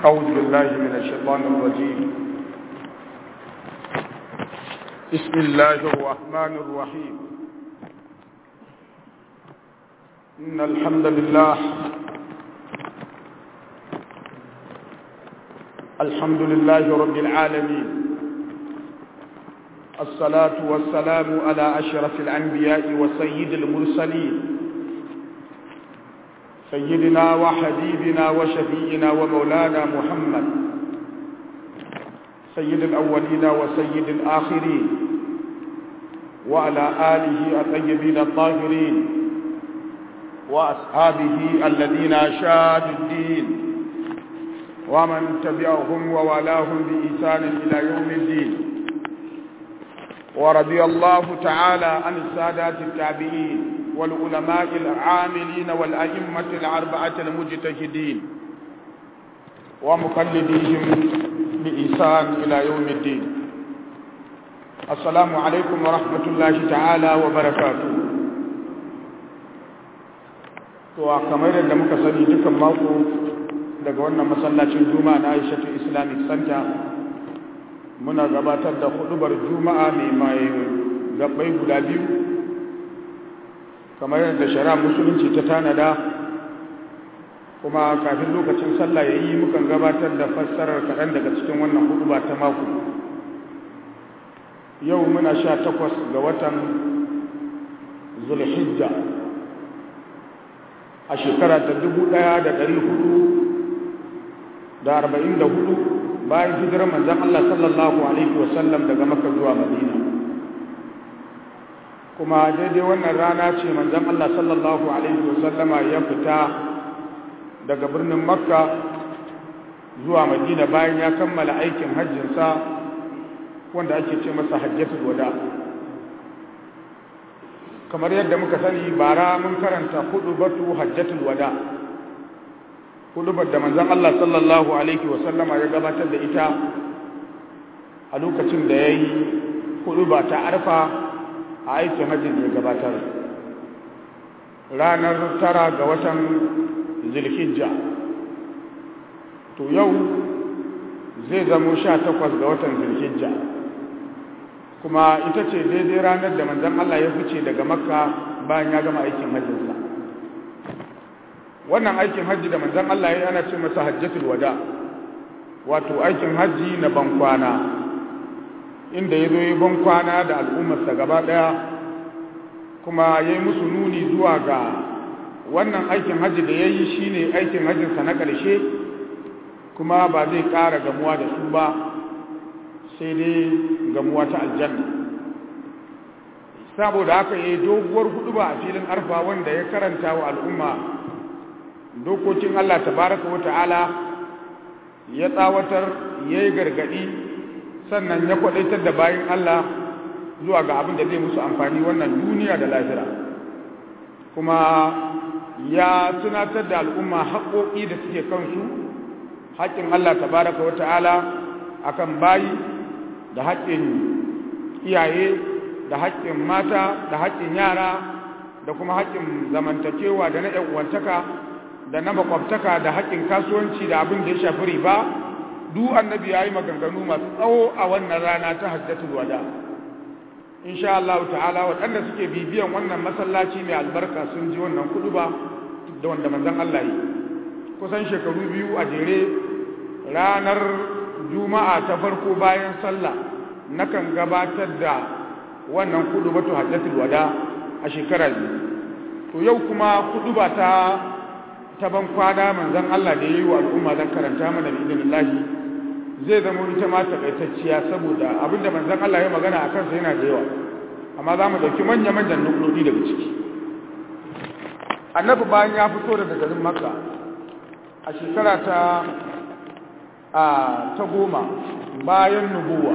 أعوذ بالله من الشيطان الرجيم بسم الله الرحمن الرحيم إن الحمد لله الحمد لله رب العالمين الصلاة والسلام على أشرف الأنبياء وسيد المرسلين سيدنا وحبيبنا وشفينا ومولانا محمد سيد الأولين وسيد الآخرين وعلى آله الطيبين الطاهرين وأصحابه الذين شادوا الدين ومن تبعهم ووالاهم بإحسان إلى يوم الدين ورضي الله تعالى عن السادات التابعين والعلماء العاملين والأئمة الأربعة المجتهدين ومقلديهم بإحسان إلى يوم الدين السلام عليكم ورحمة الله تعالى وبركاته to kamar yadda muka sani dukan mako daga wannan masallacin juma'a na Aishatu Islamic Center muna gabatar da hudubar juma'a mai mai gabbai guda biyu kamar yadda shari'a musulunci ta tanada kuma kafin lokacin sallah ya yi mukan gabatar da fassarar kaɗan daga cikin wannan huduba ta mako yau muna sha takwas ga watan zulhijja a shekara ta dubu ɗaya da ɗari hudu da arba'in da hudu bayan hijirar manzan Allah sallallahu alaihi wasallam daga maka zuwa madina kuma daidai wannan rana ce manzon Allah sallallahu alaihi wasallama ya fita daga birnin Makka zuwa Madina bayan ya kammala aikin hajjinsa wanda ake ce masa hajjatul wada kamar yadda muka sani bara mun karanta batu hajjatul wada hudubar da manzon Allah sallallahu alaihi wasallama ya gabatar da ita a lokacin da yayi huduba ta arfa a aikin hajji da ya gabatar ranar tara ga watan zilhijja to yau zai zamo sha takwas ga watan zilhijja kuma ita ce daidai ranar da manzan Allah ya fice daga makka bayan ya gama aikin hajjinsa wannan aikin hajji da manzan Allah ya ana ce masa hajjatul wada wato aikin hajji na bankwana inda ya zo yi ban kwana da al'ummarsa gaba ɗaya kuma ya yi musu nuni zuwa ga wannan aikin hajji da ya yi shi ne aikin hajjinsa na ƙarshe kuma ba zai ƙara gamuwa da su ba sai dai gamuwa ta aljanna saboda haka ya yi doguwar hudu ba a filin arfa wanda ya karanta wa al'umma dokokin allah tabaraka wa ta'ala ya tsawatar ya yi gargaɗi sannan ya kwadaitar da bayan Allah zuwa ga abin da zai musu amfani wannan duniya da lahira kuma ya tunatar da al'umma haƙoƙi da suke kansu haƙƙin Allah tabaraka wa ta'ala akan bayi da haƙƙin iyaye da haƙƙin mata da haƙƙin yara da kuma haƙƙin zamantakewa da na ƴan'uwantaka da na makwabtaka da haƙƙin kasuwanci da abin da ya shafi riba duk annabi yayi maganganu masu tsawo a wannan rana ta hajjatul wada insha Allah ta'ala waɗanda suke bibiyan wannan masallaci mai albarka sun ji wannan kuduba da wanda manzon Allah yi kusan shekaru biyu a jere ranar juma'a ta farko bayan sallah nakan gabatar da wannan kuduba to hajjatul wada a shekara biyu to yau kuma kuduba ta ta ban kwana manzon Allah da yayi wa al'umma zan karanta mana bi idinillahi zai zama ita ma takaitacciya saboda abinda manzon Allah ya magana a kansa yana da yawa amma za mu ɗauki manya-manyan nuklodi daga ciki annabi bayan ya fito daga garin makka a shekara ta a ta goma bayan nubuwa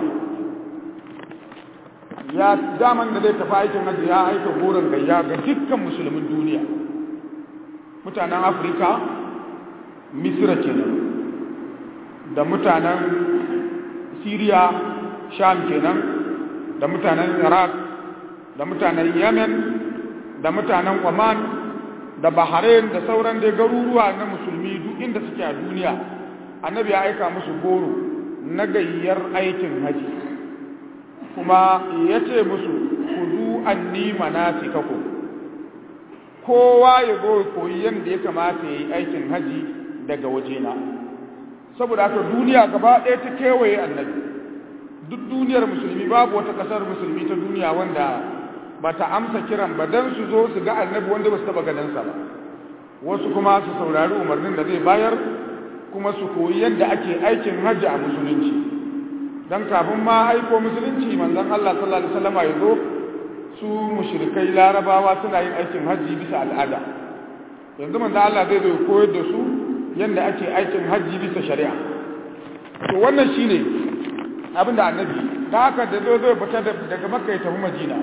ya daman da zai tafi aikin hajji ya aika goron gayya ga dukkan musulmin duniya mutanen afirka misira kenan da mutanen Siriya Sham kenan da mutanen Iraq da mutanen Yemen da mutanen Oman da Bahrain da sauran dai garuruwa na musulmi duk inda suke a duniya annabi ya aika musu goro na gayyar aikin haji kuma ya ce musu ku zu anni manasikakum kowa ya zo koyi yadda ya kamata ya yi aikin haji daga wajena saboda haka duniya gaba ɗaya ta kewaye annabi duk duniyar musulmi babu wata ƙasar musulmi ta duniya wanda ba ta amsa kiran ba don su zo su ga annabi wanda ba su taɓa ganinsa ba wasu kuma su saurari umarnin da zai bayar kuma su koyi yadda ake aikin hajji a musulunci don kafin ma aiko musulunci manzon Allah sallallahu alaihi wasallam ya zo su mushrikai larabawa suna yin aikin hajji bisa al'ada yanzu manzon Allah zai zo koyar da su yadda ake aikin hajji bisa shari'a to wannan shine abin da annabi da haka da zo zai fita daga makka ya tafi madina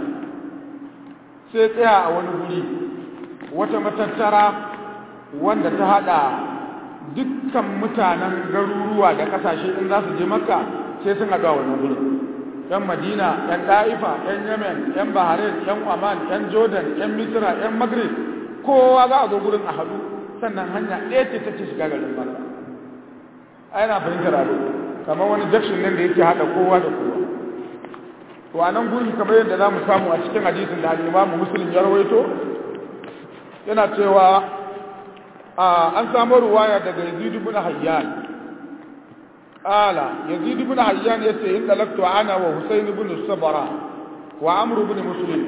sai tsaya a wani guri wata matattara wanda ta hada dukkan mutanen garuruwa da kasashe in za su je makka sai sun haɗu a wannan guri yan madina yan ɗa'ifa yan yemen yan bahrain yan oman yan jordan yan misra yan maghrib kowa za a zo gurin a haɗu sannan hanya ɗaya ce ta ce shiga garin makka ai na fahimtar abu kamar wani jakshin nan da yake haɗa kowa da kowa to a nan guri kamar yadda za mu samu a cikin hadisin da al'imamu muslim ya rawaito yana cewa an samu ruwaya daga yazid ibn hayyan qala yazid ibn hayyan yace in dalaktu ana wa husayn ibn sabara wa amr ibn muslim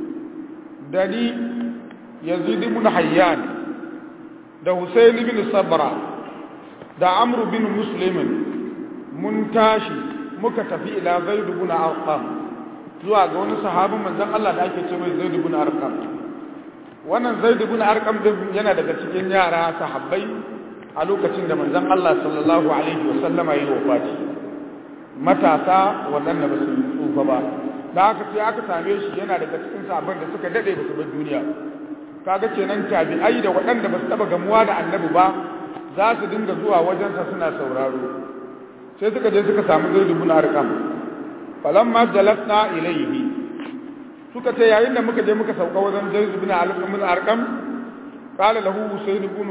dani yazid ibn hayyan da husayn ibn sabara da amr ibn muslim mun tashi muka tafi ila zaid ibn arqam zuwa ga wani sahabin manzon Allah da ake ce mai zaid ibn arqam wannan zaid ibn arqam din yana daga cikin yara sahabbai a lokacin da manzon Allah sallallahu alaihi wasallama yayi wafati matasa waɗanda ba su tsufa ba da haka sai aka same shi yana daga cikin sahabban da suka dade ba su bar duniya kaga kenan tabi'ai da waɗanda ba su taba gamuwa da annabi ba za su dinga zuwa wajensa suna sauraro sai suka je suka samu zaid ibn arqam falamma jalasna ilayhi suka ce yayin da muka je muka sauka wajen Zaid ibn al-Qamil Arqam qala lahu Usayd ibn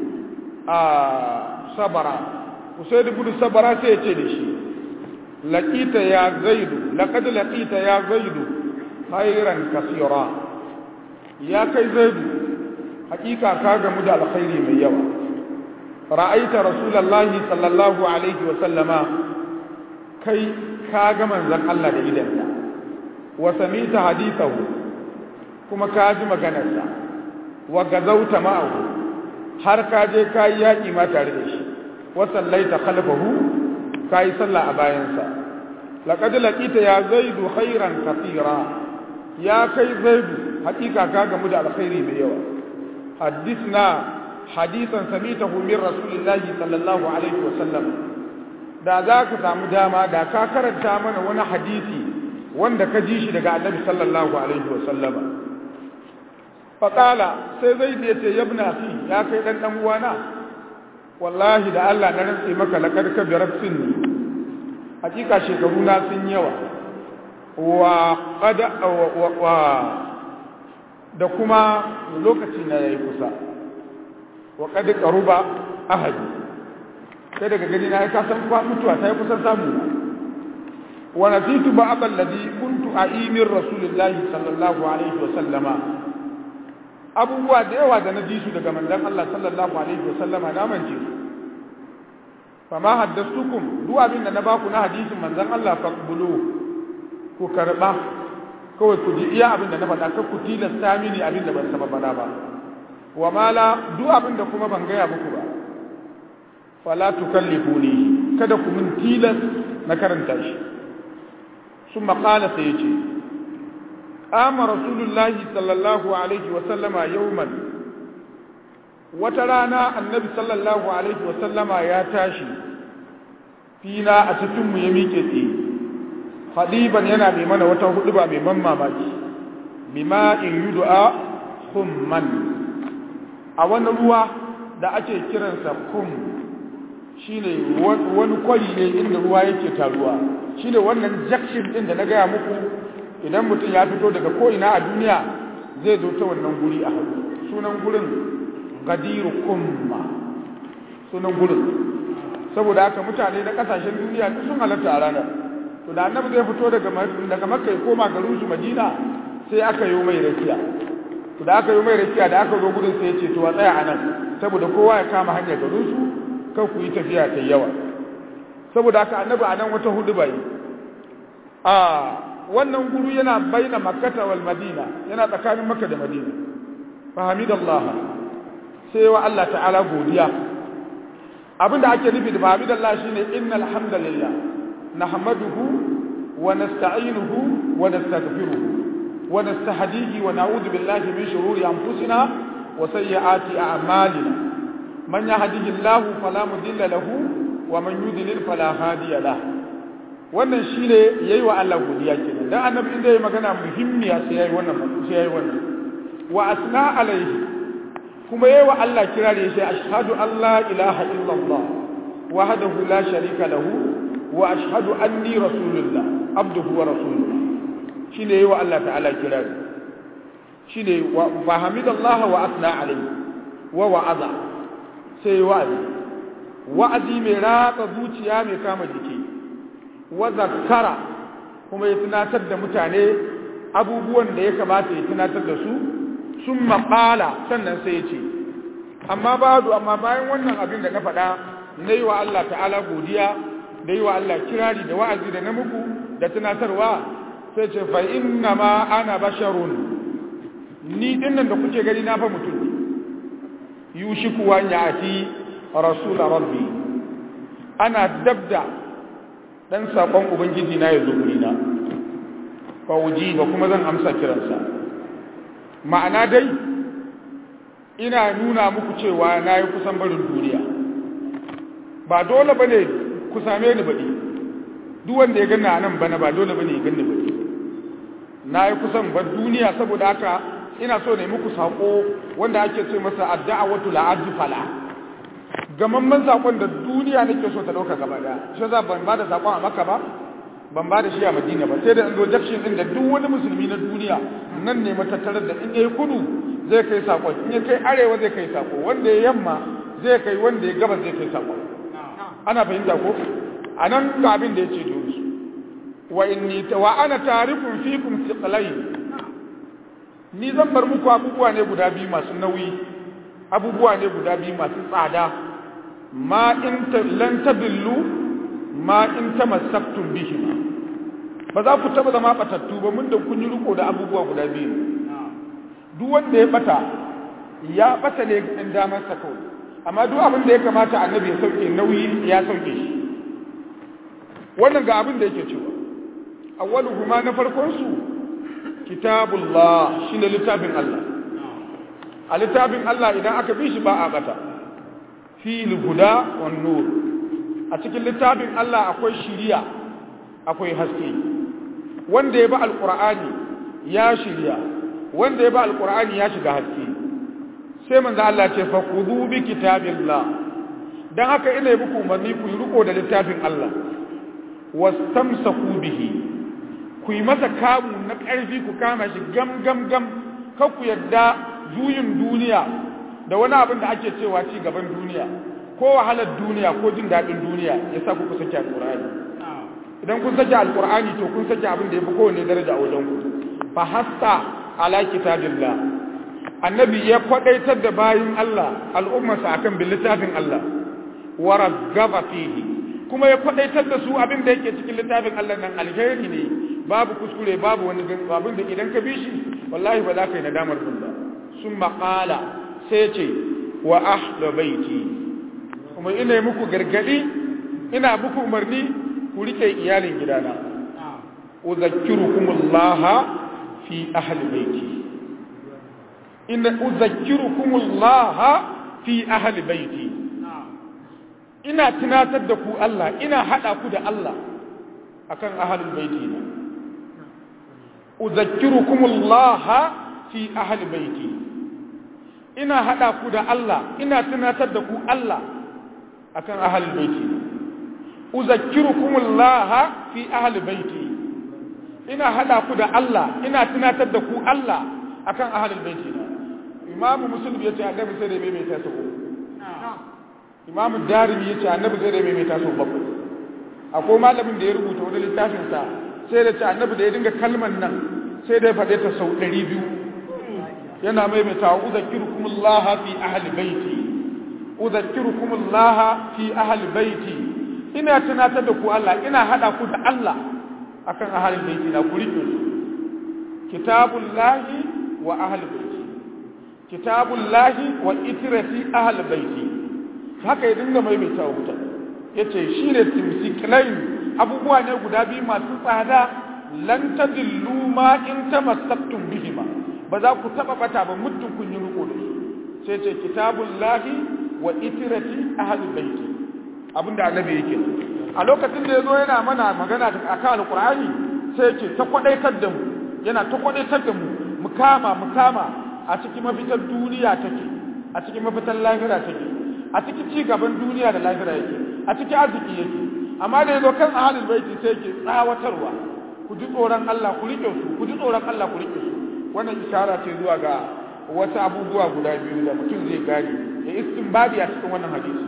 Sabara Usayd ibn Sabara sai ya ce da shi laqita ya Zaid laqad laqita ya Zaid khairan kaseera ya kai Zaid hakika ka ga mu da alkhairi mai yawa ra'aita rasulullahi sallallahu alaihi wa sallama kai ka ga manzon Allah da idanka wa samita hadithahu kuma ka ji maganarsa wa gazauta ma'ahu har ka je ka yi yaƙi ma tare da shi wa sallaita khalfahu ka yi sallah a bayansa laqad laqita ya zaidu khairan kathira ya kai zaidu hakika ka gamu da alkhairi mai yawa hadithna hadithan samitahu min rasulillahi sallallahu alaihi wa sallam da za ka samu dama da ka karanta mana wani hadisi wanda ka ji shi daga annabi sallallahu alaihi wa sallama faƙala sai zai da yace yabna fi ya kai dan dan uwana wallahi da Allah na rantsi maka laqad kabirat sinni hakika shekaru na sun yawa wa qad wa da kuma lokaci na yayi kusa wa qad qaruba ahadi sai daga gani na ka san kwa mutuwa sai kusan samu wa nasitu ba'd alladhi kuntu a'imir rasulillahi sallallahu alaihi wa sallama abubuwa da yawa da na ji su daga manzon Allah sallallahu alaihi wa sallama na mance su fama haddastukum duk abin da na baku na hadisin manzon Allah faqbulu ku karba kawai ku ji iya abin da na faɗa kar ku tilasta mini abin da ban saba faɗa ba wa mala duk abin da kuma ban gaya muku ba fala tukallifuni kada ku min tilas na karanta shi sun maƙala sai ya ce ƙama rasulullahi sallallahu alaihi wasallama yauman wata rana annabi sallallahu alaihi wasallama ya tashi fina a cikinmu ya miƙe tsaye hadiban yana mai mana wata hudu ba mai ban mamaki bima in yi du'a humman a wani ruwa da ake kiransa kum shine wani kwari ne inda ruwa yake taruwa shine wannan jakshin din da na gaya muku idan mutum ya fito daga ko'ina a duniya zai zo ta wannan guri a hagu sunan gurin gadiru kumma sunan gurin saboda haka mutane na kasashen duniya duk sun halatta a ranar to da annabi zai fito daga daga makka ya koma garin su madina sai aka yi mai rakiya to da aka yi mai rakiya da aka zo gudun sai ya ce to a tsaya a nan saboda kowa ya kama hanyar garin su kan ku yi tafiya ta yawa saboda haka annabi a nan wata hudu bai a wannan guru yana baina makkata wal madina yana tsakanin makka da madina fa hamidallah sai wa Allah ta'ala godiya abinda ake nufi da hamidallah shine innal hamdalillah nahmaduhu wa nasta'inuhu wa nastaghfiruhu wa nastahdihi wa na'udhu billahi min shururi anfusina wa sayyiati a'malina man yahdihillahu fala mudilla lahu wa man yudlil fala hadiya lahu wannan shine yayi wa Allah godiya kenan dan annabi inda yayi magana muhimmiya sai yayi wannan sai yayi wannan wa asna alaihi kuma yayi wa Allah kirari sai ashhadu an la ilaha illallah wahdahu la sharika lahu wa ashhadu anni rasulullah abduhu wa rasuluhu shine yayi wa Allah ta'ala kirari shine wa fahamidallahi wa asna alaihi wa wa'aza sai wa'azi wa'azi mai ratsa zuciya mai kama jiki wa zakkara kuma ya tunatar da mutane abubuwan da ya kamata ya tunatar da su sun maƙala sannan sai ya ce amma badu amma bayan wannan abin da na faɗa na yi wa Allah ta'ala godiya da yi wa Allah kirari da wa'azi da na muku da tunatarwa sai ce fa inna ma ana basharun ni dinnan da kuke gani na fa mutum yushiku wa ya'ti rasul rabbi ana dabda dan sakon ubangiji na yazo guri na fa ba kuma zan amsa kiransa ma'ana dai ina nuna muku cewa nayi kusan barin duniya ba dole bane ku same ni baɗi duk wanda ya ganna nan bana ba dole bane ya ganni baɗi nayi kusan bar duniya saboda haka ina so ne muku sako wanda ake ce masa ad-da'watu la'ajfala fala gamamman sakon da duniya nake so ta dauka gaba daya shi za ban bada sakon a Makka ba ban bada shi a Madina ba sai da in zo junction din da duk wani musulmi na duniya nan ne matattarar da in yayi kudu zai kai sakon in ya kai arewa zai kai sako wanda ya yamma zai kai wanda ya gaba zai kai sakon ana fahimta ko anan ga abin da yace dole wa inni wa ana tarikun fikum thiqlayn ni zan bar muku abubuwa ne guda biyu masu nauyi abubuwa ne guda biyu masu tsada ma in lan tadillu ma in tamassaktum bihi ba za ku taba zama batattu ba mun da kun yi riko da abubuwa guda biyu duk wanda ya bata ya bata ne in damar sa kawai amma duk abin da ya kamata annabi ya sauke nauyi ya sauke shi wannan ga abin da yake cewa awwaluhuma na farkon su kitabullah shine littafin Allah a littafin Allah idan aka bi shi ba a bata fil huda wan nur a cikin littafin Allah akwai shiriya akwai haske wanda ya bi alqur'ani ya shiriya wanda ya bi alqur'ani ya shiga haske sai manzo Allah ce fa khudhu bi kitabillah dan haka ina muku umarni ku yi riko da littafin Allah wastamsaku bihi ku yi masa kamu na ƙarfi ku kama shi gam gam gam kar ku yadda juyin duniya da wani abin da ake cewa ci gaban duniya ko wahalar duniya ko jin daɗin duniya ya sa ku sake alƙur'ani idan kun sake alƙur'ani to kun sake abin da ya fi kowane daraja a wajen ku fa hasta ala kitabillah annabi ya kwadaitar da bayin Allah al'ummarsa akan bin littafin Allah wa raggaba fihi kuma ya kwadaitar da su abin da yake cikin littafin Allah nan alheri ne babu kuskure babu wani abin da idan ka bi shi wallahi ba za ka yi nadamar kun ba sun maƙala sai ce wa ahla baiti kuma ina yi muku gargadi ina muku umarni ku rike iyalin gidana uzakkirukumullah fi ahli baiti inna uzakkirukumullah fi ahli baiti ina tunatar da ku Allah ina hada ku da Allah akan ahli baiti na uzakkirukumullah fi ahli baiti ina hada ku da Allah ina tunatar da ku Allah akan ahli baiti uzakkirukumullah fi ahli baiti ina hada ku da Allah ina tunatar da ku Allah akan ahli baiti imamu muslim yace annabi sai da bai mai ta sako imamu darimi ya ce annabi zai da maimaita sau bakwai akwai malamin da ya rubuta wani littafinsa sai da ce annabi da ya dinga kalman nan sai da ya faɗe ta sau ɗari biyu yana maimaita wa uzakkirukum Allah fi ahli baiti uzakkirukum Allah fi ahli baiti ina tunatar da ku Allah ina hada ku da Allah akan ahli baiti na ku rike su kitabullahi wa ahli baiti kitabullahi wa itrati ahli baiti haka ya dinga maimaita wa mutane yace shine timsiklain abubuwa ne guda biyu masu tsada lan tadillu ma in tamassaktum bihima ba za ku taba bata ba muddin kun yi riko da su sai ce kitabullahi wa itrati ahli baiti abinda annabi yake a lokacin da yazo yana mana magana akan alqur'ani sai ya ce ta kwadaitar da mu yana ta kwadaitar da mu mu kama mu kama a cikin mafitar duniya take a cikin mafitar lahira take a cikin ci gaban duniya da lahira yake a cikin arziki yake amma da yazo kan ahlul baiti sai yake tsawatarwa ku ji tsoron Allah ku rike su ku ji tsoron Allah ku rike su wannan ishara ce zuwa ga wasu abubuwa guda biyu da mutum zai gane ya istinbadi a cikin wannan hadisi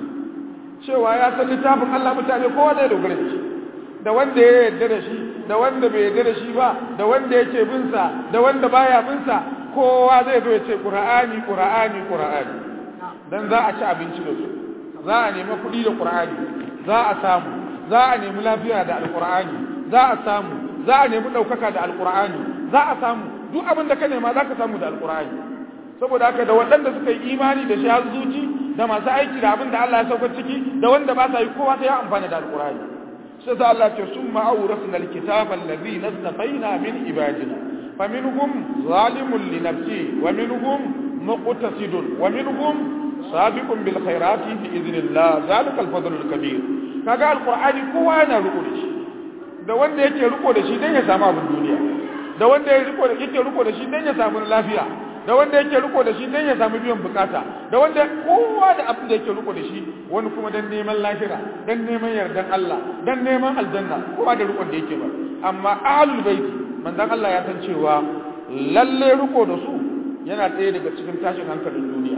cewa ya san littafin Allah mutane kowa zai dogara da shi da wanda ya yarda da shi da wanda bai yarda da shi ba da wanda yake bin sa da wanda baya bin sa kowa zai zo ya ce qur'ani qur'ani qur'ani dan za a ci abinci da su za a nemi kuɗi da qur'ani za a samu za a nemi lafiya da alqur'ani za a samu za a nemi ɗaukaka da alqur'ani za a samu duk abin da ka nema za ka samu da alqur'ani saboda haka da waɗanda suka yi imani da shi har zuci da masu aiki da abin da Allah ya sauka ciki da wanda ba sa yi kowa sai ya amfana da alqur'ani sai sa Allah ce summa awrasna alkitaba allazi nastafaina min ibadina faminhum zalimun li nafsi wa minhum muqtasidun wa minhum sabiqun bil khairati bi idhnillah zalika al-fadl al-kabir kaga alqur'ani kowa yana riko da shi da wanda yake riko da shi dan ya samu abin duniya da wanda yake riko da yake riko da shi dan ya samu lafiya da wanda yake riko da shi dan ya samu biyan bukata da wanda kowa da abin da yake riko da shi wani kuma dan neman lahira dan neman yardan Allah dan neman aljanna kowa da rikon da yake ba amma ahlul baiti manzon Allah ya san cewa lalle riko da su yana ɗaya daga cikin tashin hankalin duniya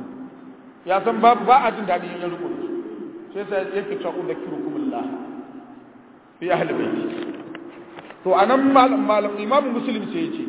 ya san babu ba a jin daɗi yin riko da su sai sai yake cewa udhkirukumullah fi ahlul baiti to anan malam malam imamu muslim sai ya ce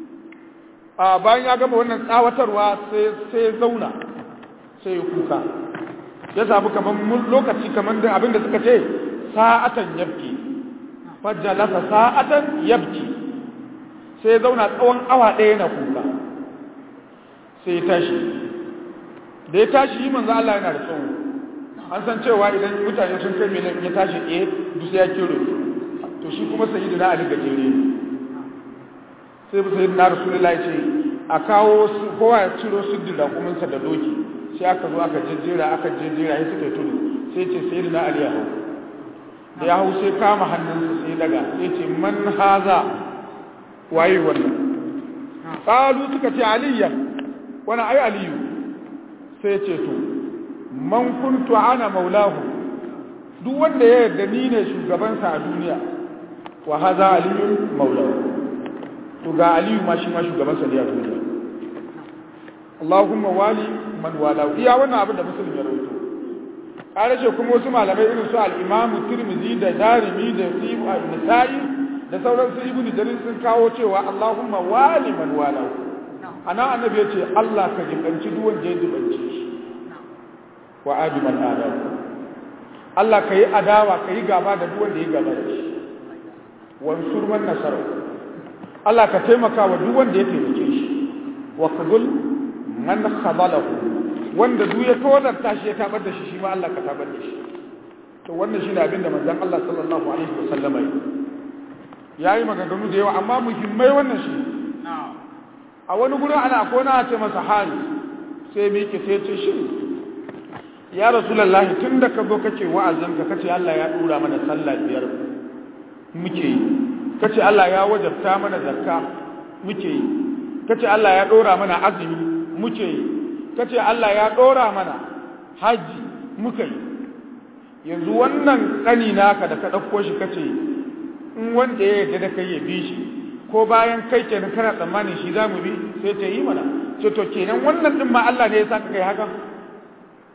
a bayan ya gama wannan tsawatarwa sai ya zauna sai ya kuka ya samu kamar lokaci kamar da abinda suka ce sa'atan yabki fajalasa sa'atan yabki sai ya zauna tsawon awa ɗaya na kuka sai ya tashi da ya tashi yi manzo Allah yana da tsawo an san cewa idan mutane sun kai miliyan ya tashi ɗaya duk sai ya kero to shi kuma sayyidina Ali gajere ne sai sai na rasulullahi ce a kawo kowa ya ciro siddin raƙuminsa da doki sai aka zo aka jejjera aka jejjera ya suka tudu sai ce sai na ali ya hau da ya hau sai kama hannunsa sai daga sai ce man haza waye wannan qalu suka ce aliyan wani ai aliyu sai ce to man kuntu ana maulahu duk wanda ya yarda ni ne shugabansa a duniya wa haza aliyun maulahu to ga aliyu ma shi ma shugaban sa ne a duniya Allahumma wali man wala iya wannan abin da musulmi ya rawaito kare ce kuma wasu malamai irin su al-Imam Tirmidhi da Darimi da Sibu al-Nasa'i da sauran su Ibn Jarir sun kawo cewa Allahumma wali man wala ana annabi yace Allah ka jibanci duk wanda ya jibanci shi wa adi man adawa Allah ka yi adawa ka yi gaba da duk wanda ya gaba da shi wansur man nasara Allah ka taimaka wa duk wanda ya taimake shi wa qadul man khadalahu wanda duk ya tozarta shi ya tabar da shi shi ma Allah ka tabar da shi to wannan shine abin da manzon Allah sallallahu alaihi wasallama yayi maganganu da yawa amma muhimmai wannan shi a wani gurin ana kona ce masa hali sai me yake sai ce shi ya rasulullahi tunda ka zo kace wa'azin ka kace Allah ya dura mana sallah biyar muke yi kace Allah ya wajabta mana zakka muke yi kace Allah ya dora mana azumi muke yi kace Allah ya dora mana haji muke yi yanzu wannan kani naka da ka dauko shi kace in wanda ya yarda da kai ya bi shi ko bayan kai kenan kana tsammani shi zamu bi sai ta yi mana ce to kenan wannan din ma Allah ne ya saka kai haka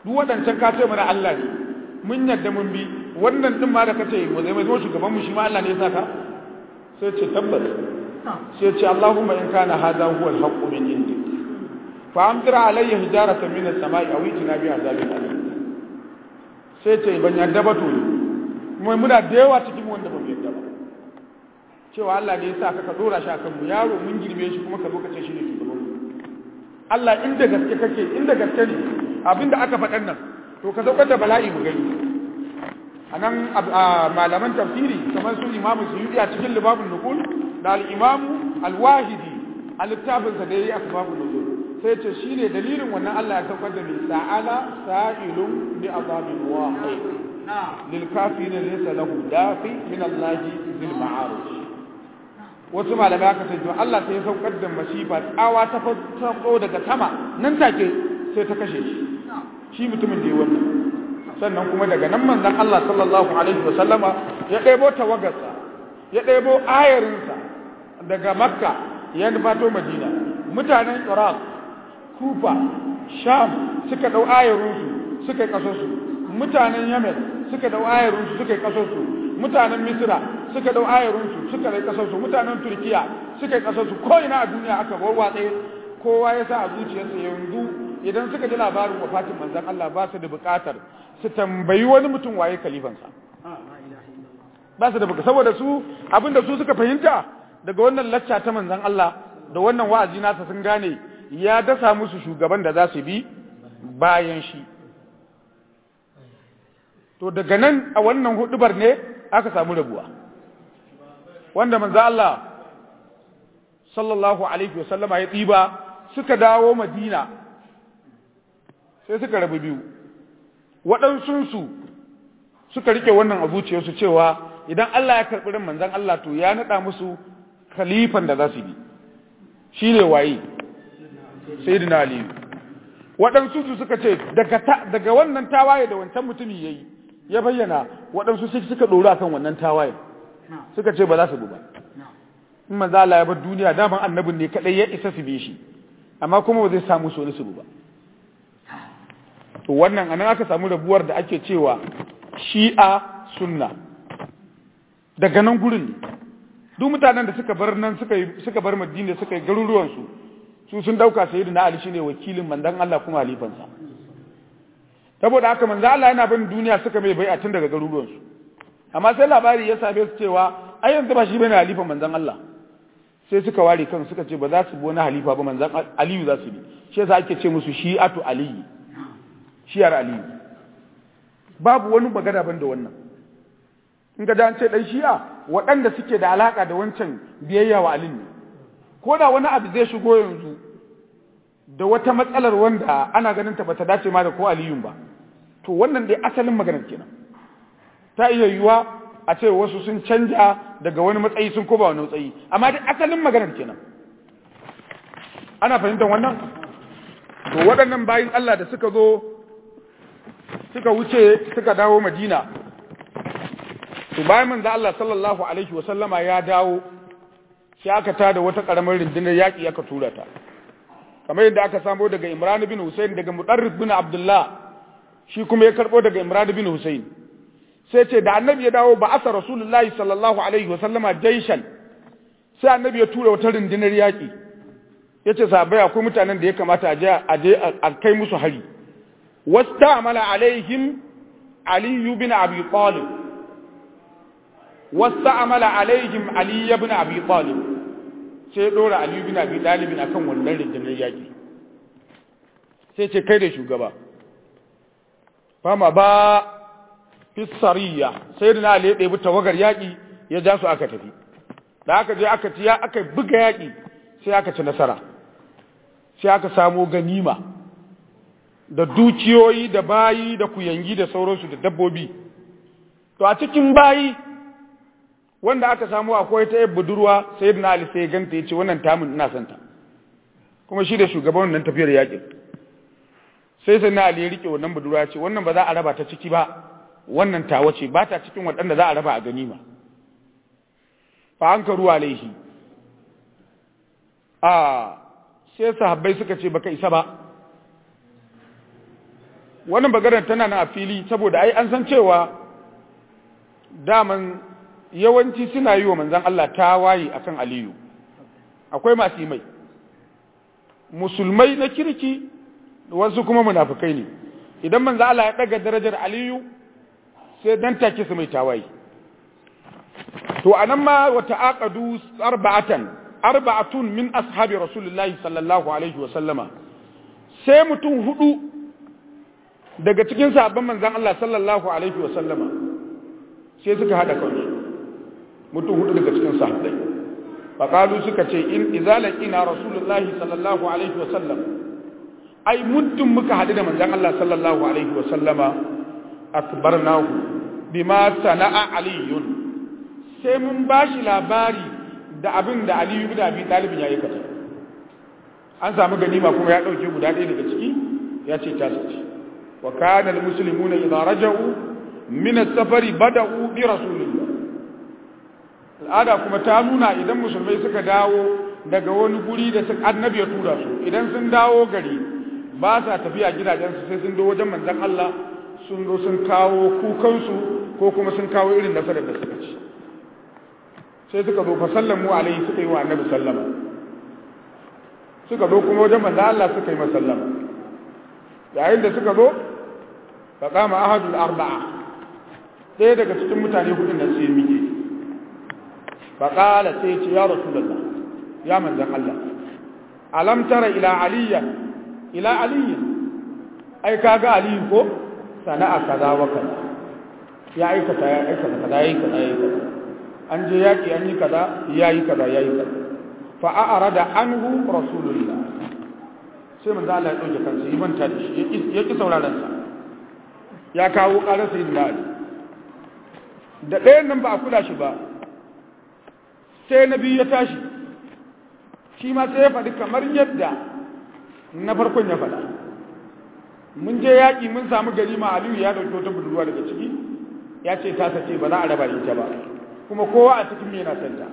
duk waɗancan ka ce mana Allah ne mun yadda mun bi wannan din ma da kace mu zai mai zo shugaban mu shi ma Allah ne ya saka sai ce tabbas sai ce Allahumma in kana hadha huwa al-haqqu min indik fa amtir alayya hijaratan min as-sama'i aw itina bi azabin alim sai ce ban yadda ba to kuma muna da yawa cikin wanda ban yadda ba cewa Allah ne ya sa ka dora shi akan mu yaro mun girme shi kuma ka zo ka ce shi ne shugaban mu Allah inda gaske kake inda gaske ne abinda aka faɗan nan to ka saukar da bala'i mu gani anan malaman tafsiri kamar su imamu suyudi a cikin libabun nukul da al-imamu al-wahidi a littafinsa da ya yi asbabun nukul sai ce shi ne dalilin wannan Allah ya saukar da mai sa'ala sa'ilun bi azabin wahid lil kafirin laysa lahu dafi min Allah zil ma'arij wasu malamai aka ce to Allah sai ya saukar da masifa tsawa ta fado daga sama nan take sai ta kashe shi shi mutumin da ya wannan sannan kuma daga nan manzon Allah sallallahu alaihi wasallama ya ɗebo tawagarsa ya ɗebo ayarinsa daga makka ya nufato madina mutanen iraq kufa sham suka ɗau ayarinsu suka yi ƙasarsu mutanen yemen suka ɗau ayarinsu suka yi ƙasarsu mutanen misira suka ɗau ayarinsu suka yi ƙasarsu mutanen turkiya suka yi ƙasarsu ko ina a duniya aka wawwatse kowa ya sa a zuciyarsa yanzu idan suka ji labarin wafatin manzon Allah ba su da buƙatar su tambayi wani mutum waye kalifansa ba su da buƙatar saboda su abinda su suka fahimta daga wannan lacca ta manzon Allah da wannan wa'azi nasa sun gane ya dasa musu shugaban da za su bi bayan shi to daga nan a wannan hudubar ne aka samu rabuwa wanda manzo Allah sallallahu alaihi wasallama ya tsiba suka dawo Madina sai suka rabu biyu waɗansunsu suka rike wannan a zuciyarsu cewa idan Allah ya karɓi ran manzon Allah to ya naɗa musu khalifan da za su bi shine waye sayyidina Ali waɗansu su suka ce daga daga wannan tawaye da wancan mutumi yayi ya bayyana waɗansu sai suka ɗoro akan wannan tawaye suka ce ba za su bi ba in manzo Allah ya bar duniya daman annabin ne kadai ya isa su bi shi amma kuma ba zai samu su wani su bi ba to wannan anan aka samu rabuwar da ake cewa shi'a sunna daga nan gurin ne duk mutanen da suka bar nan suka suka bar Madina suka yi garuruwan su su sun dauka sayyidina Ali shine wakilin mandan Allah kuma halifansa saboda haka manzo Allah yana bin duniya suka mai bai'a tun daga garuruwan su amma sai labari ya same su cewa ai yanzu ba shi bane halifan manzon Allah sai suka ware kan suka ce ba za su bi wani halifa ba manzon Aliyu za su bi shi yasa ake ce musu shi'atu aliyi shiyar aliyu babu wani magana ban da wannan in ga an ce dan shi'a waɗanda suke da alaka da wancan biyayya wa aliyu ne ko da wani abu zai shigo yanzu da wata matsalar wanda ana ganin ta bata dace ma da ko aliyun ba to wannan dai asalin maganar kenan ta iya yiwuwa a ce wasu sun canja daga wani matsayi sun koba wani matsayi amma dai asalin maganar kenan ana fahimtar wannan to waɗannan bayin Allah da suka zo suka wuce suka dawo Madina to bayan manzo Allah sallallahu alaihi wa sallama ya dawo sai aka tada wata karamar rundunar yaki aka tura ta kamar yadda aka samo daga Imran bin Husayn daga Mudarrif bin Abdullah shi kuma ya karbo daga Imran bin Husayn sai ce da annabi ya dawo ba asa rasulullahi sallallahu alaihi wa sallama jaishan sai annabi ya tura wata rundunar yaki yace sahabbai akwai mutanen da ya kamata a je a je a kai musu hari واستعمل عليهم علي بن أبي طالب واستعمل عليهم علي بن أبي طالب sai dora Ali bin Abi Talib akan wannan rundunar yaki sai ce kai da shugaba fama ba fi sariya sai da Ali ya ɗebi tawagar yaki ya ja su aka tafi da aka je aka ci ya aka buga yaki sai aka ci nasara sai aka samo ganima da dukiyoyi da bayi da kuyangi da sauransu da dabbobi to a cikin bayi wanda aka samu akwai ta yabba budurwa sai na ali sai ganta ya ce wannan tamun ina son ta kuma shi da shugaban wannan tafiyar yakin sai sai na ali ya rike wannan budurwa ya ce wannan ba za a raba ta ciki ba wannan tawa ce ba ta cikin waɗanda za a raba a ganima fa an karu alaihi a sai sahabbai suka ce baka isa ba wannan bagarar tana na a fili saboda ai an san cewa daman yawanci suna yi wa manzan Allah tawaye akan aliyu akwai masu yi mai musulmai na kirki wasu kuma munafukai ne idan manzan Allah ya daga darajar aliyu sai dan take su mai tawaye to anan ma wata aqadu arba'atan arba'atun min ashabi rasulullahi sallallahu alaihi wa sallama sai mutum hudu daga cikin sahabban manzan Allah sallallahu alaihi wa sallama sai suka hada kansu mutum hudu daga cikin sahabbai faqalu suka ce in izalaqina rasulullahi sallallahu alaihi wa sallam ai muddin muka hadu da manzan Allah sallallahu alaihi wa sallama akbarnahu bima sana'a aliyun sai mun bashi labari da abin da aliyu bin abi talib ya aikata an samu ganima kuma ya dauke guda ɗaya daga ciki ya ce ta sace wa kana almuslimuna idza raja'u min as-safari bada'u bi rasulillah al'ada kuma ta nuna idan musulmai suka dawo daga wani guri da suka annabi ya tura su idan sun dawo gari ba sa tafiya gidajensu sai sun do wajen manzon Allah sun zo sun kawo kukansu ko kuma sun kawo irin nasarar da suka ci sai suka zo fa sallamu alaihi suka yi wa annabi sallama suka zo kuma wajen manzon Allah suka yi masa sallama yayin da suka zo fa qama ahadul arba'a ɗaya daga cikin mutane hudun nan sai miƙe fa qala sai ce ya rasulullah ya manzon Allah alam tara ila aliyya ila aliyya ai kaga aliyu ko sana'a kaza wa kaza ya aikata ya aikata kaza yayi kaza yayi kaza an je yaki an yi kaza yayi kaza yayi kaza fa a'rada anhu rasulullah sai manzo Allah ya dauke kansa yi manta da shi ya ki sauraron sa ya kawo karar sayyidina Ali da ɗayan nan ba a kula shi ba sai na biyu ya tashi shi ma sai ya faɗi kamar yadda na farkon ya faɗa mun je yaƙi mun samu gari ma aliyu ya ɗauki wata budurwa daga ciki ya ce ta sace ba za a raba ita ba kuma kowa a cikin yana santa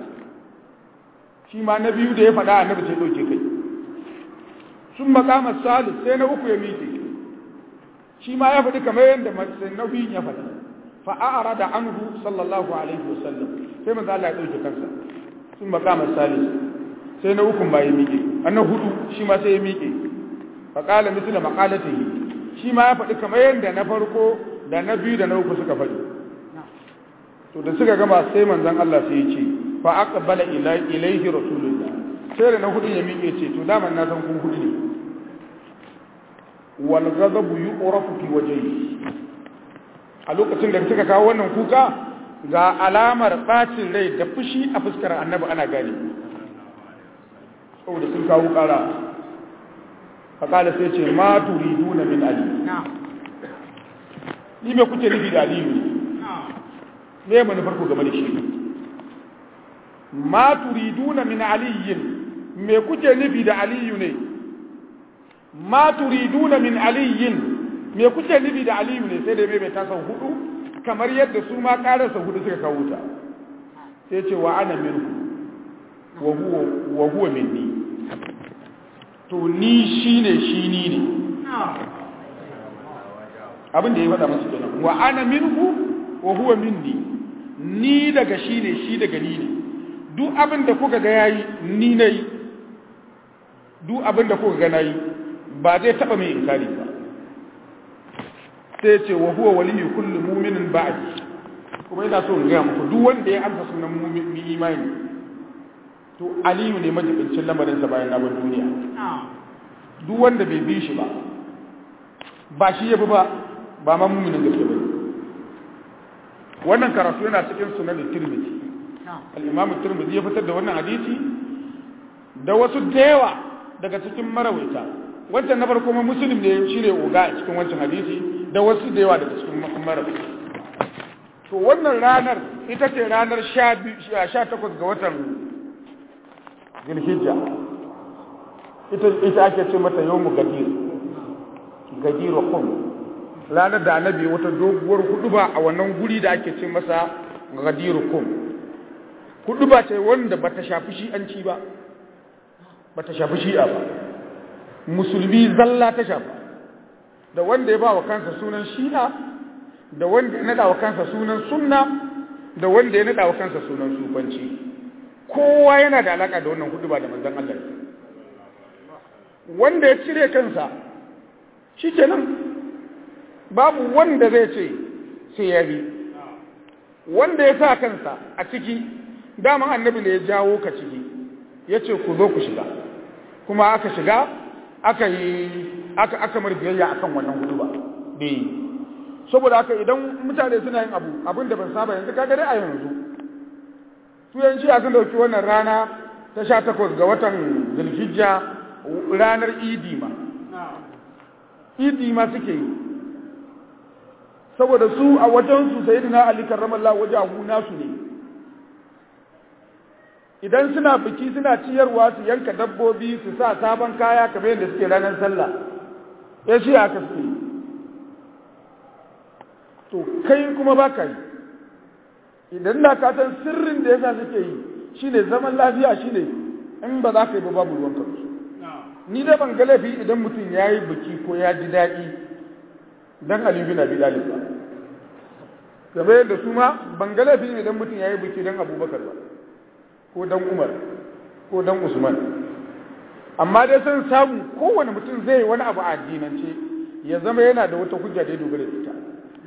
shi ma na biyu da ya faɗa annabi sai ɗauke kai sun makamar salis sai na uku ya miƙe shi ma ya faɗi kamar yadda na biyun ya faɗa fa'ara da anhu sallallahu alaihi wasallam sai manzo Allah ya ɗauke kansa sun makamar salis sai na ukun ba ya miƙe annan hudu shi ma sai ya miƙe faƙala misla maƙalatihi shi ma ya faɗi kamar yadda na farko da na biyu da na uku suka faɗi to da suka gama sai manzon Allah sai ya ce fa aqbala ilayhi rasulullah sai da na hudu ya miƙe ce to daman na san kun hudu ne wal ghadabu yu'rafu fi wajhihi a lokacin da suka kawo wannan kuka ga alamar bacin rai da fushi a fuskar annabi ana gane saboda sun kawo ƙara faƙala sai ce ma turiduna min ali ni me kuke nufi da aliyu ne me manufar ku game da shi ma turiduna min aliyin me kuke nufi da aliyu ne ma turiduna min aliyin me kuke nufi da aliyu ne sai da bai mai tasa hudu kamar yadda su ma ƙararsa hudu suka kawo ta sai ce wa ana minhu wa huwa minni to ni shi ne shi ni ne abin da ya faɗa masu kenan wa ana minhu wa huwa minni ni daga shi ne shi daga ni ne duk abin da kuka ga yayi ni nayi duk abin da kuka ga nayi ba zai taba mai inkari ba sai ce wa huwa waliyyu kulli mu'minin ba'di kuma ina so in ga muku duk wanda ya amsa sunan mu'min imani to aliyu ne majibincin lamarinsa bayan na bar duniya duk wanda bai bi shi ba ba shi ya bi ba ba ma muminin gaske ba wannan karatu yana cikin sunan tirmidhi al-imam tirmidhi ya fitar da wannan hadisi da wasu da yawa daga cikin marawaita wancan na farko ma muslim ne shine uga a cikin wancan hadisi da wasu da yawa daga cikin marawaita to wannan ranar ita ce ranar 18 ga watan zulhijja ita ita ake ce mata yawmu gadir gadir qum ranar da annabi wata doguwar huduba a wannan guri da ake ce masa gadir qum huduba ce wanda bata shafi shi an ci ba bata shafi shi'a ba musulmi zalla ta shafa da wanda ya ba wa kansa sunan shi'a da wanda ya nada wa kansa sunan sunna da wanda ya nada wa kansa sunan sufanci kowa yana da alaka da wannan huduba da manzon Allah wanda ya cire kansa shikenan babu wanda zai ce sai ya bi wanda ya sa kansa a ciki daman annabi ne ya jawo ka ciki ya ce ku zo ku shiga kuma aka shiga aka yi aka aka mar biyayya akan wannan hudu ba bai saboda haka idan mutane suna yin abu abin da ban saba yanzu kaga dai a yanzu su yan shiya sun dauki wannan rana ta sha takwas ga watan zulhijja ranar idi ma idi ma suke yi saboda su a wajen su sayyidina ali karramallahu wajahu nasu ne idan suna biki suna ciyarwa su yanka dabbobi su sa sabon kaya kamar yadda suke ranar sallah ya shi aka suke to kai kuma ba ka yi idan da ka san sirrin da yasa suke yi shine zaman lafiya shine in ba za ka yi ba babu ruwan kansu ni da ban ga laifi idan mutum ya yi biki ko ya ji daɗi dan Ali bin Abi Talib ba kamar yadda su ma ban ga laifi idan mutum ya yi biki dan Abubakar ba ko dan Umar ko dan Usman amma dai sun samu kowane mutum zai wani abu a addinance ya zama yana da wata hujja da ya dogara da ita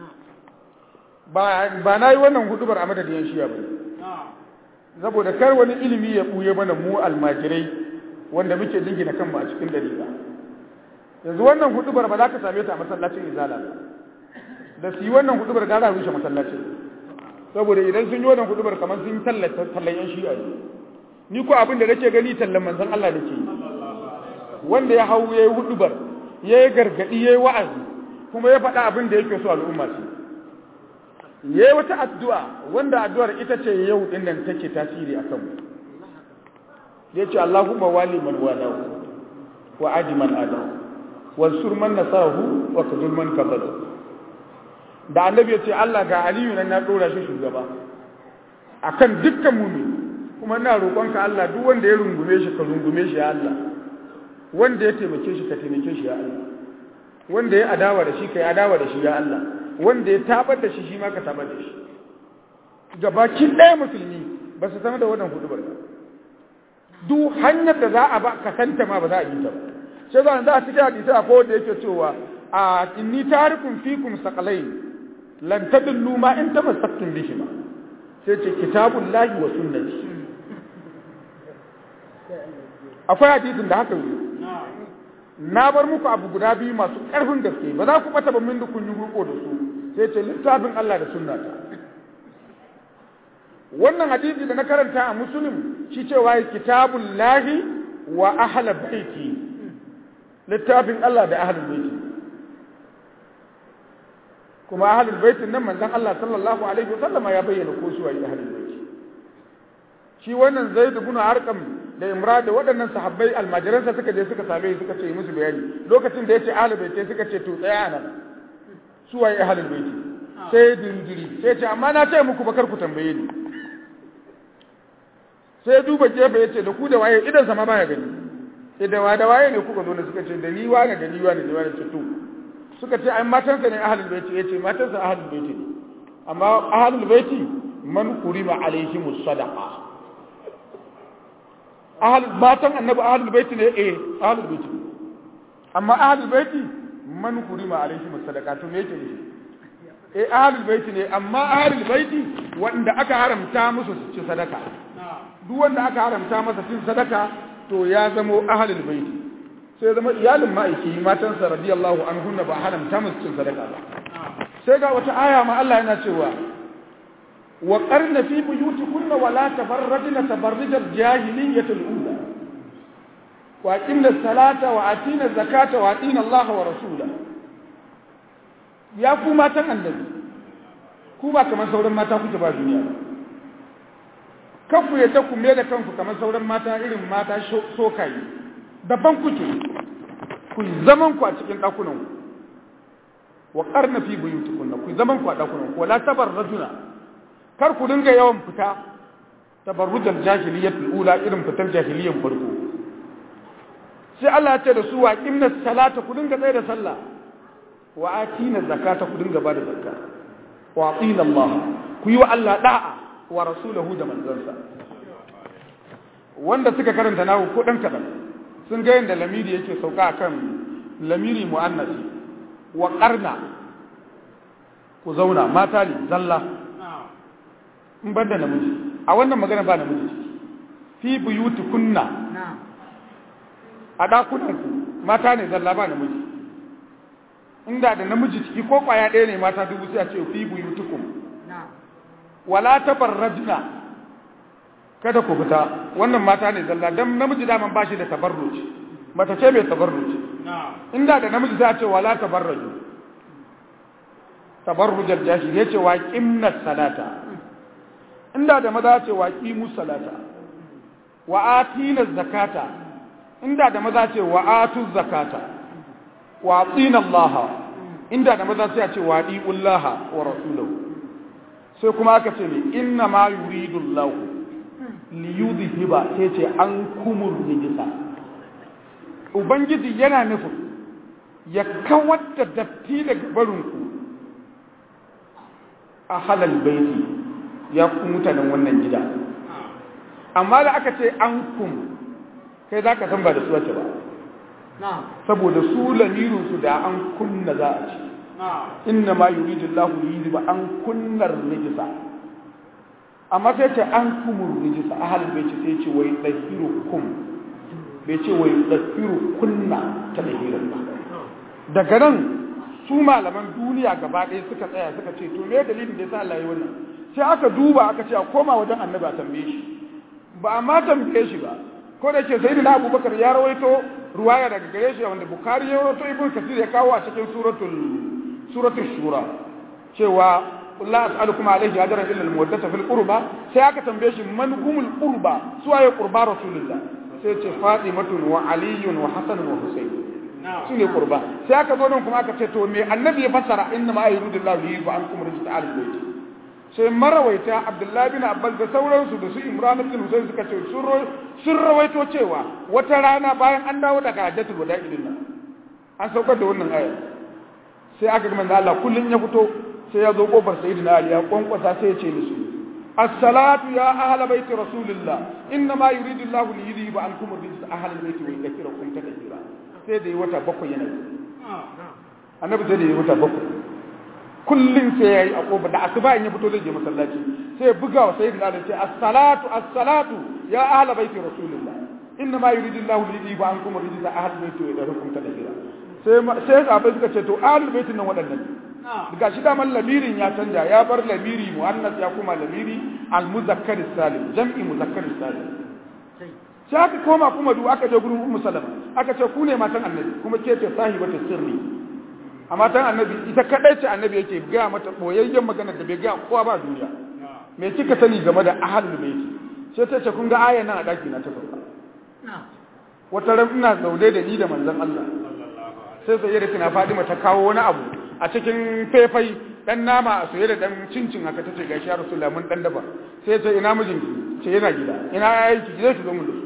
ba ba na yi wannan hudubar a madadin yan shiya ba saboda kar wani ilimi ya buye mana mu almajirai wanda muke jingina kanmu a cikin dalila yanzu wannan hudubar ba za ka same ta a masallacin izala ba da su yi wannan hudubar gara rushe masallacin saboda idan sun yi wannan hudubar kamar sun tallata tallan yan shi'a ne ni ko abin da nake gani tallan manzon Allah nake yi wanda ya hau yayi hudubar yayi gargadi yayi wa'azi kuma ya faɗa abin da yake so al'umma su yayi wata addu'a wanda addu'ar ita ce yau din nan take tasiri akan mu yace Allahumma wali man walahu wa adi man adahu wansur man nasahu wa kadul man kafaru da annabi yace Allah ga aliyu nan na dora shi shugaba akan dukkan mu'min kuma ina roƙonka Allah duk wanda ya rungume shi ka rungume shi ya Allah wanda ya taimake shi ka taimake shi ya Allah wanda ya adawa da shi ka yi adawa da shi ya Allah wanda ya tabar da shi shi ma ka tabar da shi gabaki ɗaya musulmi ba su san da wannan hudubar ba duk hanyar da za a ba ka santa ma ba za a yi ta ba sai za a cikin hadisi akwai wanda yake cewa a inni tarikun fikum saqalain lan tadullu ma in tamassaktum bihima sai ce kitabullahi wa sunnati akwai hadisin da haka yi na bar muku abu guda biyu masu ƙarfin gaske ba za ku bata ba min da kun yi ruko da su sai ce littafin Allah da sunnata wannan hadisi da na karanta a musulun shi cewa kitabun lahi wa ahla baiti littafin Allah da ahlul baiti kuma ahlul baitin nan manzon Allah sallallahu alaihi wasallama ya bayyana ko su waye ahlul baiti shi wannan Zaid ibn Arqam da Imra da waɗannan sahabbai almajiransa suka je suka same suka ce musu bayani lokacin da yace ahlul baiti suka ce to tsaya nan su waye ahlul baiti sai dindiri sai ce amma na ce muku bakar ku tambaye ni sai duba gefe ya ce da ku da waye idan sama baya gani sai da wa da waye ne kuka zo ne suka ce da ni wane da ni wane da wane ce to suka ce ai matansa ne ahlul baiti yace matansa ahlul baiti ne amma ahlul baiti man kurima alaihimus sadaqa ahlul matan annabi ahlul baiti ne eh ahlul baiti amma ahlul baiti man kurima alaihimus sadaqa to me yake ne eh ahlul baiti ne amma ahlul baiti wanda aka haramta musu su ci sadaka duk wanda aka haramta masa cin sadaka to ya zamo ahlul baiti sai zama iyalin ma'aiki matansa radiyallahu anhunna ba haramta musu cin sadaka ba sai ga wata aya ma Allah yana cewa wa qarna fi buyutikunna wa la tabarrajna tabarruj al-jahiliyyah al-ula wa aqimna salata wa atina zakata wa atina Allah wa rasula ya ku matan annabi ku ba kamar sauran mata kuke ba duniya ba kanku ya ku me da kanku kamar sauran mata irin mata sokayi daban kuke ku zaman ku a cikin ɗakunan ku wa qarna fi buyutikunna ku zaman ku a ɗakunan ku wala tabarrajuna kar ku dinga yawan fita tabarrujal jahiliyyatul ula irin fitar jahiliyyan farko sai Allah ya ce da su wa qimna salata ku dinga tsaye da sallah wa atina zakata ku dinga bada zakka wa atina Allah ku yi wa Allah da'a wa rasulahu da manzansa wanda suka karanta nahu ko dan kadan sun ga yanda lamiri yake sauka akan lamiri muannasi wa qarna ku zauna mata ne zalla in banda namiji a wannan magana ba namiji fi buyutukunna a dakunanku mata ne zalla ba namiji inda da namiji ciki ko kwaya ɗaya ne mata dubu sai a ce fi buyutukum wala tabarrajna kada ku fita wannan mata ne zalla dan namiji daman ba shi da tabarruj mata ce mai tabarruj inda da namiji sai a ce wala tabarraju tabarrujal jashi ya ce wa qimna salata inda da maza ce wa qimu salata wa atina zakata inda da maza ce wa atu zakata wa atina allaha inda da maza sai a ce wa diullaha wa rasulahu sai kuma aka ce ne inna ma yuridu allah li yudhiba sai ce an kumur rijisa ubangiji yana nufin ya kawar da datti daga barinku a halal baiti ya ku mutanen wannan gida amma da aka ce an kum kai za ka san ba da su wace ba saboda su lamirinsu da an kunna za a ci inna ma yuridu Allahu yuridu ba an kunnar rijisa amma sai ce an kumur rijisa a halal baiti sai ce wai dahiru kum bai ce wai dahiru kunna ta dahirin ba daga nan su malaman duniya gaba ɗaya suka tsaya suka ce to me dalilin da yasa Allah ya wannan sai aka duba aka ce a koma wajen annabi a tambaye shi ba a ma tambaye shi ba ko da ke sai da abubakar ya rawaito ruwaya daga gare shi wanda bukari ya rawaito ibn kasir ya kawo a cikin suratul suratul shura cewa la as'alukum alayhi ajran illa al-muwaddata fil qurba sai aka tambaye shi man humul qurba suwaye qurba rasulullah sai ce fatimatun wa aliyun wa hasan wa husayn su ne qurba sai aka zo nan kuma aka ce to me annabi ya fassara inna ma yuridullahu li yuba ankum rijta al-bayt sai marawaita abdullahi bin abbas da sauransu da su imran ibn husayn suka ce sun rawaito cewa wata rana bayan an dawo daga hajjatul wada idin nan an saukar da wannan aya sai aka ga manzo Allah kullun ya fito sai ya zo kofar sayyidina ali ya kwankwasa sai ya ce musu as-salatu ya ahla baiti rasulillah inna ma yuridu Allah li yudhiba ankum rijsa ahla baiti wa yudhkirakum tadhkira sai da yi wata bakwai yana annabi sai da yi wata bakwai kullum sai ya yi a ƙofa da asuba in ya fito zai je masallaci sai ya buga wa sayyidina Ali sai as-salatu as-salatu ya ahla baiti rasulillah inna ma yuridu Allahu li yudhiba ankum rijsa ahli baiti wa yadhkurum tadhkira sai sai sahabbai suka ce to ahli baitin nan waɗannan daga shi daman lamirin ya canja ya bar lamiri muannas ya kuma lamiri al-muzakkar salim jam'i muzakkar salim sai aka koma kuma duk aka je gurin ummu salama aka ce ku ne matan annabi kuma ke ce sahibatu sirri a matan annabi ita kadai ce annabi yake gaya mata boyayyen magana da bai gaya kowa ba duniya me kika sani game da ahlul baiti sai ta ce kun ga ayan nan a daki na ta sauka wata ran ina zaune da ni da manzon Allah sai sai da kina Fadima ta kawo wani abu a cikin faifai dan nama a soye da dan cincin haka tace gashi ya Rasulullah mun dan daba sai ce ina mijinki ce yana gida ina yayi ki je ki zo mun da su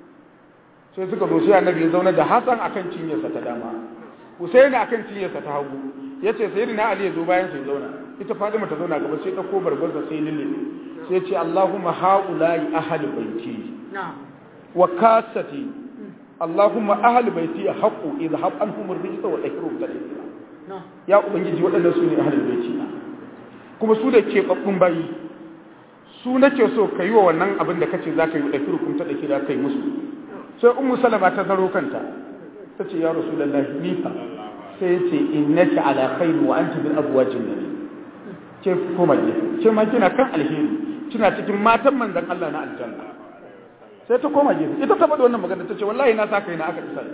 sai suka zo sai annabi ya zauna da Hassan akan cinyarsa ta dama Hussein akan cinyarsa ta hagu yace sayyidina Ali ya zo bayan sai zauna ita Fatima ta zauna gaba sai ta ko barbarsa sai lille sai ce Allahumma haula'i ahli baiti wa kasati Allahumma ahli baiti haqu idhhab anhum ar-rijsa wa tahrum tadhkira ya ubangiji waɗannan su ne ahli baiti kuma su da ke babbun bayi su nake so kai wa wannan abin da kace zaka yi da firkum ta da kira kai musu sai ummu salama ta zaro kanta ta ce ya rasulullahi ni fa sai ya ce innaka ala khairu wa anti bil abwajin nabi ke koma gefe ke ma kina kan alheri kina cikin matan manzon Allah na aljanna sai ta koma gefe ita ta faɗi wannan magana ta ce wallahi na sa kai na aka tsaya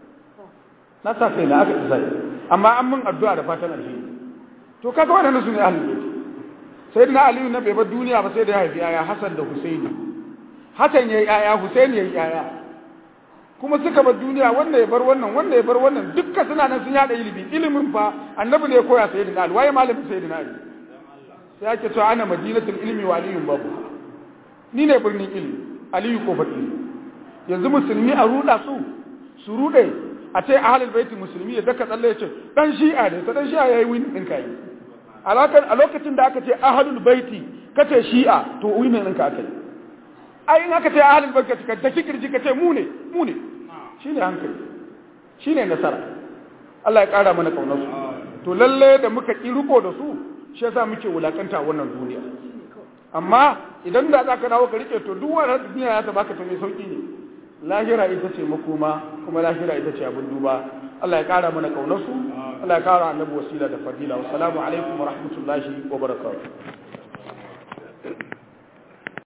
na sa kai na aka tsaya amma an mun addu'a da fatan alheri to kaga wannan su ne ahlul bait sayyidina ali na bai bar duniya ba sai da ya haifi yaya hasan da husaini hasan yayi yaya husaini yayi yaya kuma suka bar duniya wanda ya bar wannan wanda ya bar wannan dukkan suna nan sun yada ilimi ilimin fa annabi ne ya koya sayyidina ali waye malamin sayyidina ali sai ake cewa ana madinatul ilmi wa aliyun babu ni ne birnin ilmi aliyu ko ilmi yanzu musulmi a ruda su su rude a ce ahlul baiti musulmi ya daka tsalle ya ce dan shi'a ne ta dan shi'a yayi win din kai a lokacin da aka ce ahlul baiti kace shi'a to win din ka aka yi ai in aka ce ahlul baiti ka ta kirji ka ce mu ne mu ne shine hankali shine nasara Allah ya kara mana kaunar su to lalle da muka ki riko da su shi yasa muke wulakanta wannan duniya amma idan da zaka dawo ka rike to duk wannan duniya ya ta baka ta mai sauki ne lahira ita ce makoma kuma lahira ita ce abin duba Allah ya kara mana kaunar su Allah ya kara annabi wasila da fadila wassalamu alaikum wa rahmatullahi wa barakatuh